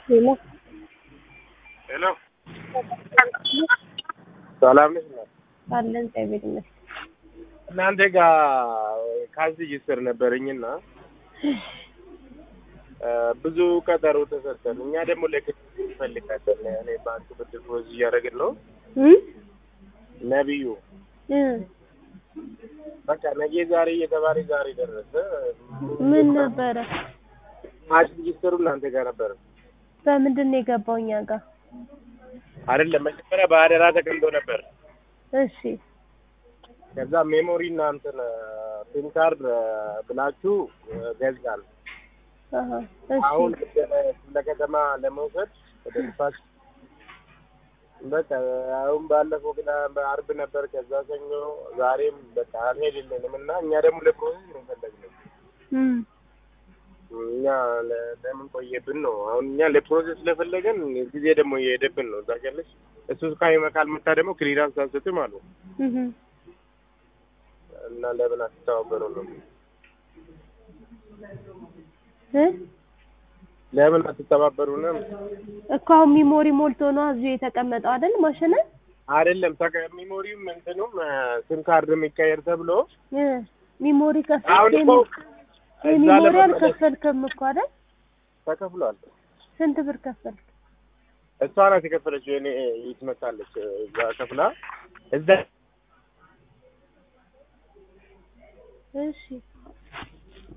ሄሎ ሄሎ ሰላም ነሽ? እናት? አለን እግዚአብሔር ይመስገን። እናንተ ጋር ካዝ ሬጅስተር ነበረኝና ብዙ ቀጠሮ ተሰጠን። እኛ ደግሞ ለክትትል እንፈልጋለን። እኔ ባንክ ብድር ፕሮዝ እያደረግን ነው። እም? ነቢዩ እ በቃ ነገ ዛሬ እየተባለ ዛሬ ደረሰ። ምን ነበረ? ካዝ ሬጅስተሩ እናንተ ጋር ነበረ በምንድን ነው የገባው እኛ ጋር? አይደለም? መጀመሪያ በአደራ ተቀምጦ ነበር። እሺ ከዛ ሜሞሪ እና እንትን ሲም ካርድ ብላችሁ ገዛል። አሀ እሺ አሁን ለከተማ ለመውሰድ ወደ ንፋስ በቃ አሁን ባለፈው ግን በአርብ ነበር። ከዛ ሰኞ፣ ዛሬም በቃ አልሄድልንም እና እኛ ደግሞ ለፕሮሰስ ነው የፈለግነው። እም እኛ ለ- ለምን ቆየብን ነው አሁን እኛ ለፕሮሰስ ስለፈለገን ጊዜ ደግሞ እየሄደብን ነው። ታውቂያለሽ እሱ ካይመ ካልመጣ ደግሞ ክሊራንስ አንሰጥም አሉ እህ እና ለምን አትተባበሩ ነው እ ለምን አትተባበሩንም? እኮ አሁን ሚሞሪ ሞልቶ ነው እዚሁ የተቀመጠው አይደል? ማሽን አይደለም ተቀ- ሚሞሪውም እንትኑም ሲም ካርድ የሚቀየር ተብሎ እ ሚሞሪ አሁን ከፈልክ እኮ እዛ ሚሞሪ ለመመለስ አልከፈልክም እኮ አይደል? ተከፍሏል። ስንት ብር ከፈልክ? እሷ ናት የከፈለችው። እኔ ይትመታለች እዛ ከፍላ እዛ እሺ